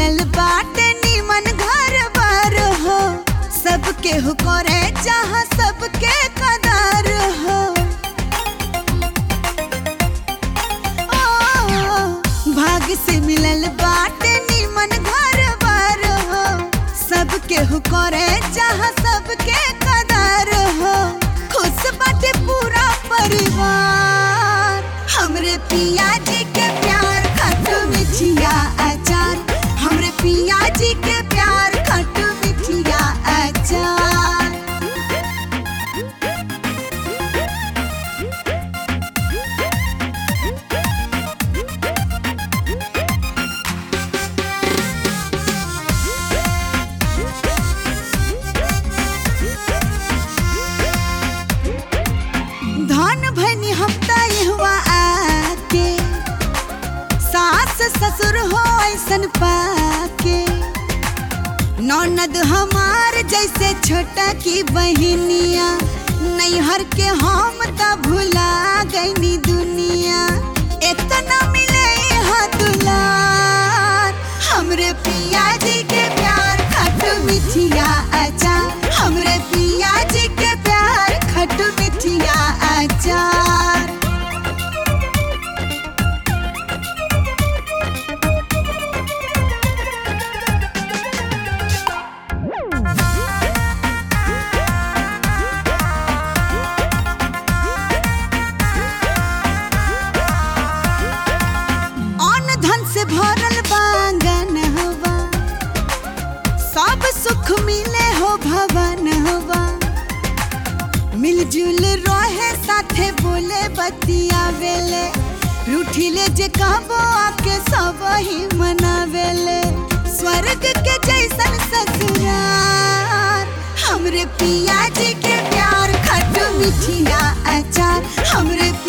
मिलल बाटे नीमन घर बार हो सबके हो करे जहाँ सबके कदार हो ओ, भाग से मिलल बाटे नीमन घर बार हो सबके हो करे जहाँ सबके कदार हो खुश बाटे पूरा परिवार हमरे पिया जी के प्यार खट्टू मिठिया अचार हमरे पिया जी के प्यार खट्टू मिठिया अचार धन भनी हम हुआ आके सास ससुर हो ऐसन पाके ननद हमार जैसे छोटा की बहनिया नैहर के हम त भुला गईनी दुनिया इतना मिले हा दुलार हमरे पिया जी के प्यार खट्टू मिठिया अचार हमरे पिया जी के प्यार खट्टू मिठिया अचार अन्न धन से भरल बांगन हवा सब सुख मिले हो भवन हवा मिलजुल रहे साथे बोले बतियावेले रूठिले जे कहबो आके सब ही मनावेले स्वर्ग के जैसन ससुरार हमरे पिया जी के प्यार खट्टू मिठिया अचार हमरे